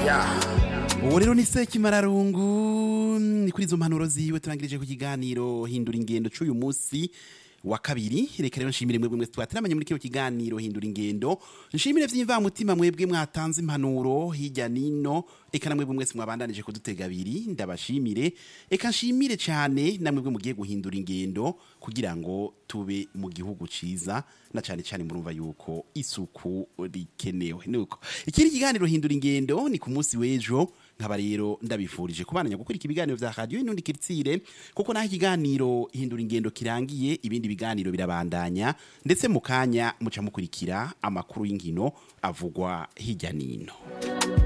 uwo rero ni sekimararungu ni kuri izo mpanuro ziwe turangirije ku kiganiro hindura ingendo c'uyu munsi wa kabiri reka rero nshimire mwebwe mwese twateramanye muri kino kiganiro hindura ingendo nshimire vy'imvamutima mwebwe mwatanze impanuro hirya nino eka na mwebwe mwese mwabandanije kudutega abiri ndabashimire eka nshimire cyane na mwebwe mugiye guhindura ingendo kugira ngo tube mu gihugu ciza na cyane cyane murumva yuko isuku rikenewe nuko ikindi kiganiro hindura ingendo ni ku munsi w'ejo nkaba rero ndabifurije kubandanya gukurikira ibiganiro vya radio inundi kiritsire kuko naho ikiganiro hindura ingendo kirangiye ibindi biganiro birabandanya ndetse mu kanya muca mukurikira amakuru y'inkino avugwa hirya nino